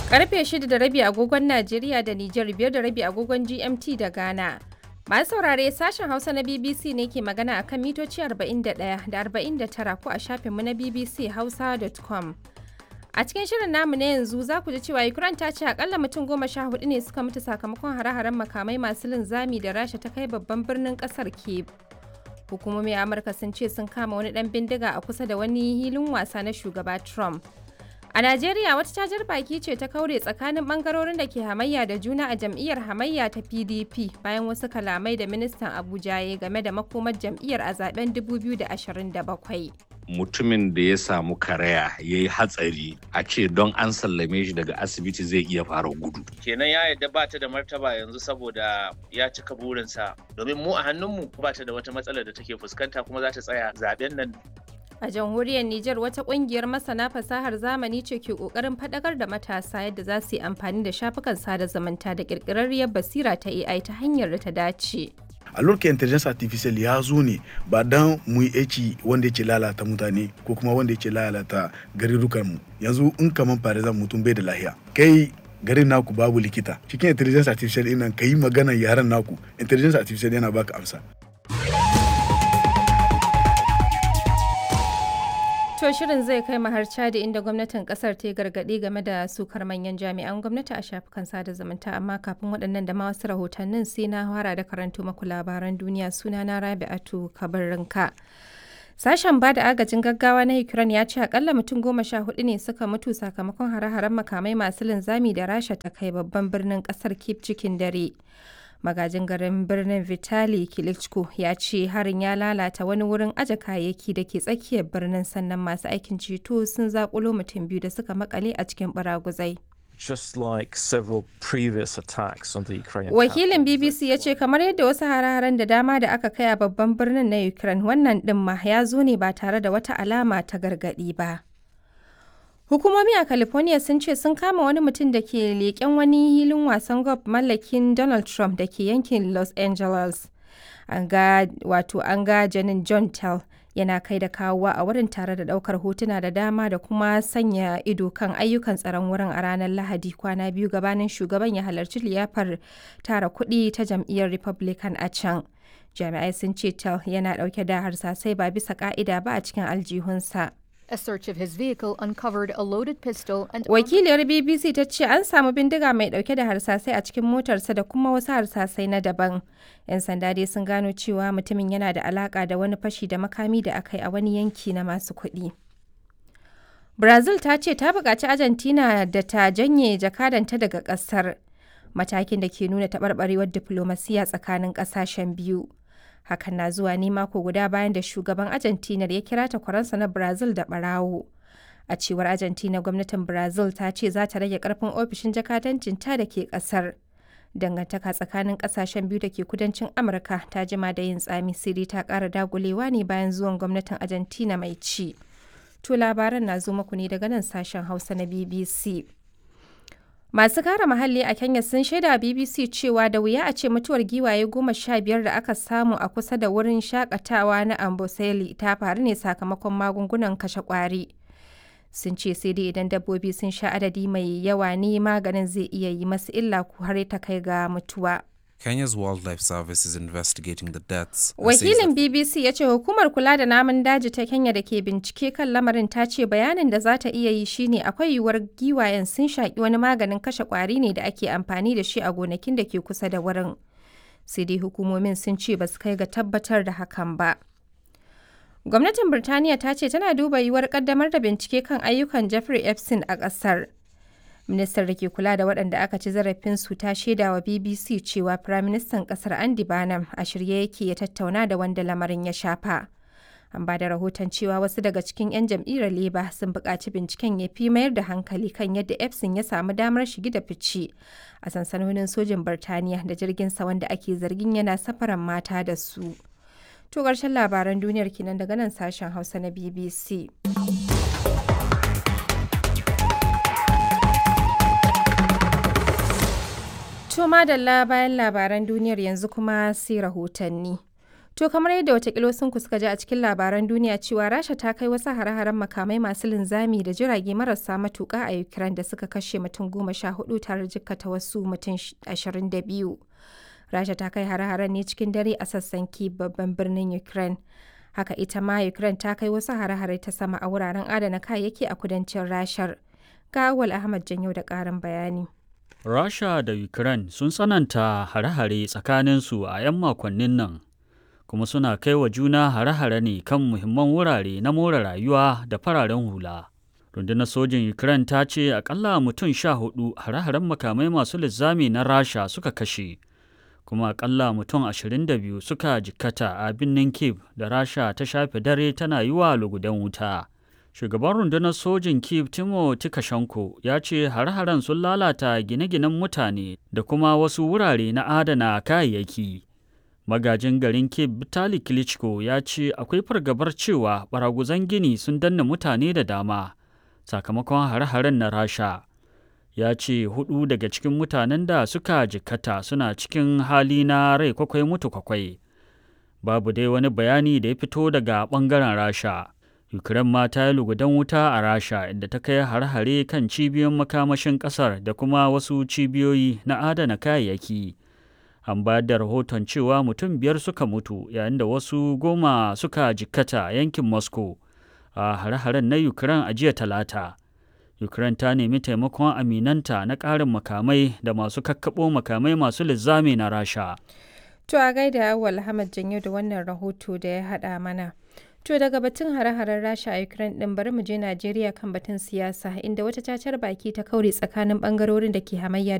Karfe 6 da rabi agogon Najeriya da Nijar biyar da rabi agogon GMT da Ghana. Masu saurare sashen Hausa na BBC ne ke magana a kan mitoci 41 da 49 ko a shafinmu na BBC Hausa.com. A cikin shirin namu na yanzu za ku ji cewa Ukraine ta ce akalla mutum goma sha hudu ne suka mutu sakamakon hare-haren makamai masu linzami da Rasha ta kai babban birnin kasar Kyiv. Hukumomi a Amurka sun ce sun kama wani dan bindiga a kusa da wani hilin wasa na shugaba Trump. A Najeriya wata cajar baki ce ta kaure tsakanin bangarorin da ke hamayya da juna a jam'iyyar hamayya ta PDP bayan wasu kalamai da ministan Abuja ya game da makomar jam'iyyar a zaben 2027. Mutumin da ya samu karaya ya yi hatsari a ce don an sallame shi daga asibiti zai iya fara gudu. Kenan ya yarda ba ta da martaba yanzu saboda ya cika burinsa domin mu a hannunmu ba ta da wata matsalar da take fuskanta kuma za ta tsaya zaben nan A jamhuriyar Nijar wata kungiyar masana fasahar zamani ce ke kokarin fadakar da matasa yadda za su yi amfani da shafukan sada zumunta da kirkirarriyar basira ta AI ta hanyar da ta dace. a lokacin intelligence artificial ya zo ne ba dan mu yi aiki wanda yake lalata mutane ko kuma wanda yake lalata garurukan mu yanzu in kaman farizan mutum bai da lahiya kai garin naku babu likita cikin intelligence artificial ɗin nan yi maganar yaran naku intelligence artificial yana baka amsa To shirin zai kai har Chadi inda gwamnatin kasar ta yi gargaɗi game da sukar manyan jami'an gwamnati a shafukan sada zumunta amma kafin waɗannan da ma wasu rahotannin sai na fara da karanto maku labaran duniya suna na Rabi'atu Kabarinka. Sashen ba da agajin gaggawa na Ukraine ya ce akalla mutum goma sha hudu ne suka mutu sakamakon hare-haren makamai masu linzami da Rasha ta kai babban birnin kasar Kyiv cikin dare. magajin garin birnin vitali klitschko ya ce harin ya lalata wani wurin aje kayayyaki da ke tsakiyar birnin sannan masu aikin ceto sun zakulo mutum biyu da suka makale a cikin baraguzai just like several previous attacks on the Ukrainian Wakilin BBC ya ce kamar yadda wasu hare-haren da dama da aka kai a babban birnin na Ukraine wannan ɗin ma ya zo ne ba tare da wata alama ta gargaɗi ba. Hukumomi a California sun ce sun kama wani mutum da ke leƙen wani hilin wasan golf mallakin Donald Trump da ke yankin Los Angeles. An ga wato an ga janin John Tell yana kai da kawowa a wurin tare da ɗaukar hotuna da dama da kuma sanya ido kan ayyukan tsaron wurin a ranar Lahadi kwana biyu gabanin shugaban ya halarci liyafar tara kuɗi ta jam'iyyar Republican a can. Jami'ai sun ce Tell yana ɗauke da harsasai ba bisa ƙa'ida ba a cikin aljihunsa. A search of his vehicle uncovered a loaded pistol and Wakiliyar BBC ta ce an samu bindiga mai dauke da harsasai a cikin motarsa da kuma wasu harsasai na daban. 'Yan sanda dai sun gano cewa mutumin yana da alaka da wani fashi da makami da aka yi a wani yanki na masu kuɗi. Brazil ta ce ta buƙaci Argentina da ta janye jakadanta daga ƙasar. Matakin da ke nuna taɓarɓarewar diflomasiya tsakanin ƙasashen biyu. hakan na zuwa ne mako guda bayan da shugaban argentina ya kira takwaransa na brazil da barawo a cewar argentina gwamnatin brazil ta ce za ta rage karfin ofishin jakadancin ta da ke kasar dangantaka tsakanin kasashen biyu da ke kudancin amurka ta jima da yin tsami siri ta kara dagulewa ne bayan zuwan gwamnatin argentina mai ci to labaran na zo muku ne daga nan sashen hausa na bbc Masu kare muhalli a Kenya sun shaida BBC cewa da wuya a ce mutuwar giwaye goma sha biyar da aka samu a kusa da wurin shakatawa na Amboseli ta faru ne sakamakon magungunan kashe kwari. Sun ce sai dai idan dabbobi sun sha adadi mai yawa ne maganin zai iya yi masu illa ko har ta kai ga mutuwa. Kenya's Wildlife Service is investigating the deaths. Wakilin BBC ya ce hukumar kula da namun daji ta Kenya da ke bincike kan lamarin ta ce bayanin da za ta iya yi shine akwai yiwuwar giwayen sun shaƙi wani maganin kashe ƙwari ne da ake amfani da shi a gonakin da ke kusa da wurin. Sai dai hukumomin sun ce ba su kai ga tabbatar da hakan ba. Gwamnatin Birtaniya ta ce tana duba yiwuwar ƙaddamar da bincike kan ayyukan Jeffrey Epstein a ƙasar. ministar da ke kula da waɗanda aka ci zarafinsu ta shaida wa bbc cewa firaministan ƙasar andy barnum a shirye yake ya tattauna da wanda lamarin ya shafa an ba da rahoton cewa wasu daga cikin 'yan jam'iyyar leba sun buƙaci binciken ya fi mayar da hankali kan yadda epson ya samu damar shigi da fice a sansanonin sojin birtaniya da jirginsa wanda ake zargin yana safaran mata da su to ƙarshen labaran duniyar kenan daga nan sashen hausa na bbc To madalla bayan labaran duniyar yanzu kuma sai rahotanni. To kamar yadda watakila sun suka ji a cikin labaran duniya cewa Rasha ta kai wasu hare-haren makamai masu linzami da jirage marasa matuƙa a Ukraine da suka kashe mutum goma sha hudu tare jikkata wasu mutum ashirin da biyu. Rasha ta kai hare-haren ne cikin dare a sassan Kyiv babban birnin Ukraine. Haka ita ma Ukraine ta kai wasu hare-hare ta sama a wuraren adana kayayyaki a kudancin Rashar. Ga Awal Ahmad Janyo da ƙarin bayani. Rasha da Ukraine sun tsananta hare-hare tsakaninsu a 'yan makonnin nan, kuma suna kai wa juna hare-hare ne kan muhimman wurare na more rayuwa da fararen hula. Rundunar sojin Ukraine ta ce akalla mutum sha hudu hare-haren makamai masu linzami na Rasha suka kashe, kuma akalla mutum ashirin da biyu suka jikkata a birnin Kiev da Rasha ta shafe dare tana yi wa lugudan wuta. Shugaban rundunar sojin Kiev Timo Tikashenko ya ce har-haren sun lalata gine-ginen mutane da kuma wasu wurare na adana kayayyaki. Magajin garin Kiev Vitali Klitschko ya ce akwai fargabar cewa baraguzan gini sun danna mutane da dama sakamakon har-haren na Rasha. Ya ce hudu daga cikin mutanen da suka jikkata suna cikin hali na rai kwakwai mutu kwakwai. Babu dai wani bayani da ya fito daga ɓangaren Rasha. Ukraine ma ta yi lugudan wuta a Rasha inda ta kai har-hare kan cibiyoyin makamashin ƙasar da kuma wasu cibiyoyi na adana kayayyaki. An bayar da rahoton cewa mutum biyar suka mutu yayin da wasu goma suka jikkata yankin Moscow a har-haren na Ukraine a jiya talata. Ukraine ta nemi taimakon aminanta na ƙarin makamai da masu kakkaɓo makamai masu linzami na Rasha. To a gaida Awal Ahmad Janyo da wannan rahoto da ya haɗa mana. To daga batun hare-haren Rasha a Ukraine din bari mu je Najeriya kan batun siyasa inda wata cacar baki ta kaure tsakanin bangarorin da ke hamayya